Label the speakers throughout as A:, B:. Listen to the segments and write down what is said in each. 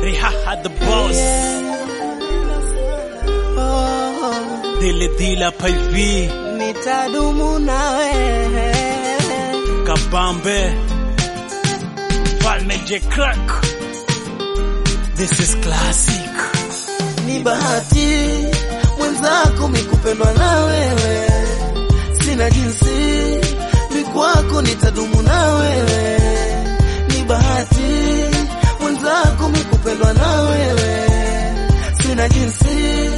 A: Rihaha the boss.
B: Oh,
A: Dile dila hapa hivi.
B: nitadumu nawe
A: Kabambe. Falme J Crack. This is classic.
B: ni bahati mwenzako mikupendwa na wewe, sina jinsi mikwako nitadumu na wewe. Ni bahati mwenzako mikupendwa na wewe, sina jinsi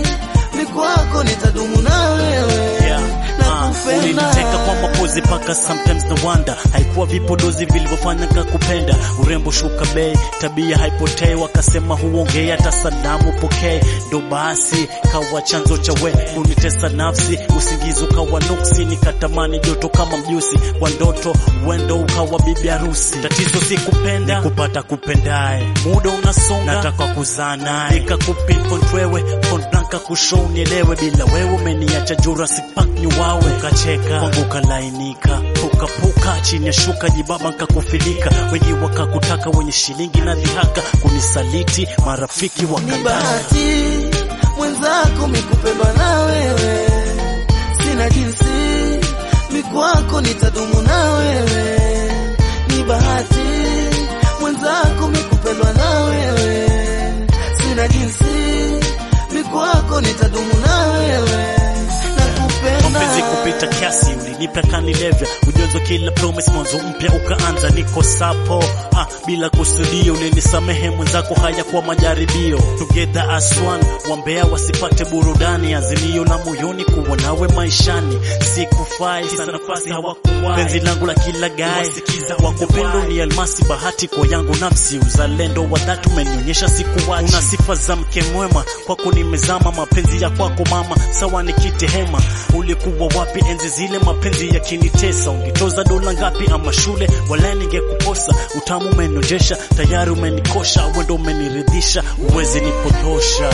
B: mikwako nitadumu na wewe.
A: Yeah. Ah,
B: Nakupenda.
A: uliniteka kwa mapozi paka sometimes na wonder haikuwa vipodozi vilivyofanya kakupenda urembo shuka bei tabia haipotei wakasema huongei hata salamu pokee ndo basi kawa chanzo cha we unitesa nafsi usingizi ukawa nuksi nikatamani joto kama mjusi kwa ndoto wendo ukawa bibi harusi tatizo si kupenda ni kupata kupendaye muda unasonga nataka kuzaa naye nikakupinpoint wewe point blank kushow nielewe bila wewe umeniacha Jurassic Park ni wawe ukacheka kwangu ukalainika pukapuka chini ya shuka jibaba nkakufilika wengi wakakutaka wenye shilingi na dhihaka kunisaliti marafiki
B: Ni
A: wakadaka
B: bahati mwenzako mikupendwa na wewe, sina jinsi mikwako nitadumu na wewe. Ni bahati mwenzako mikupendwa na wewe, sina jinsi mikwako nitadumu na wewe.
A: mapenzi
B: Nakupenda
A: kupita kiasi ulinipa kanilevya ujonzo kila promise mwanzo mpya ukaanza niko sapo ah, bila kusudio ulinisamehe mwenzako haya kwa majaribio together as one wambea wasipate burudani azimio la moyoni kuwa nawe maishani sikufai sasa nafasi hawakuwai penzi langu la kila gae wakupendo ni almasi bahati kwa yangu nafsi uzalendo wa dhati umenionyesha sikuwachi una sifa za mke mwema kwako nimezama mapenzi ya kwako mama sawa nikite hema ulikuwa wapi enzi zile mapenzi yakinitesa ungetoza dola ngapi ama shule wala ningekukosa utamu umeniojesha tayari umenikosha wendo umeniridhisha uwezi nipotosha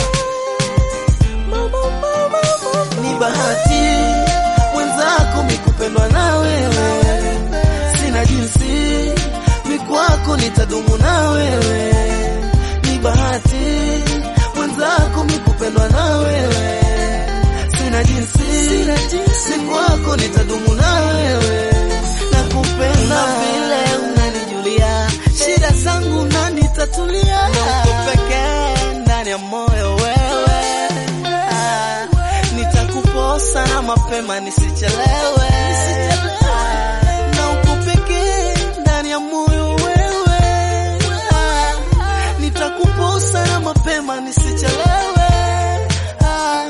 B: ni bahati mwenzako mikupendwa na wewe, sina jinsi mikwako nitadumu na wewe. Ni bahati mwenzako mikupendwa na wewe, sina jinsi mikwako nitadumu na wewe. Nakupenda vile unanijulia, shida zangu unanitatulia, na uko pekee ndani ya moyo wewe Ah, nitakuposa na mapema nisichelewe, Ah, na uko pekee ndani ya moyo wewe, Ah, nitakuposa na mapema nisichelewe. Ah,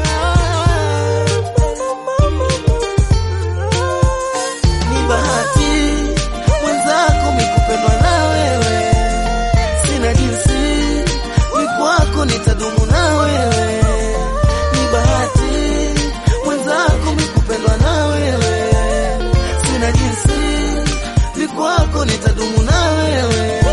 B: ni bahati mwenzako mikupendwa na wewe, sina jinsi mikwako nitadumu na wewe. Ni bahati mwenzako mikupendwa na wewe, sina jinsi mikwako nitadumu na wewe.